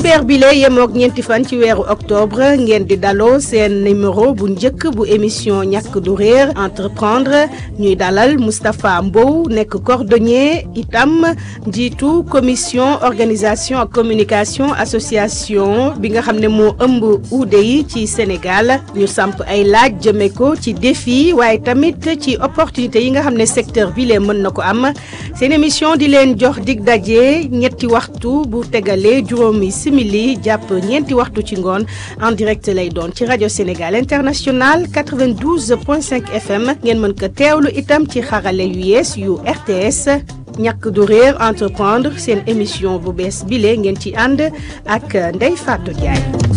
dibeer bi la yemook ñeenti fan ci weeru octobre ngeen di daloo seen numéro bu njëkk bu émission ñàkk du réer entreprendre ñuy dalal Moustapha Mbow nekk cordonnier itam njiitu commission organisation ak communication association bi nga xam ne moo ëmb uude yi ci Sénégal ñu samp ay laaj jëme ko ci défi waaye tamit ci opportunité yi nga xam ne secteur bi lee mën na ko am seen émission di leen jox dig daje ñetti waxtu bu tegalee juróomi simili jàpp ñeenti waxtu ci ngoon en direct lay doon ci rajo Sénégal international 92.5 FM ngeen mën ko teewlu itam ci xarale yu yees yu RTS ñàkk du réer entreprendre seen émission bu bees bile ngeen ci ànd ak Ndeye Fatou Ndiaye.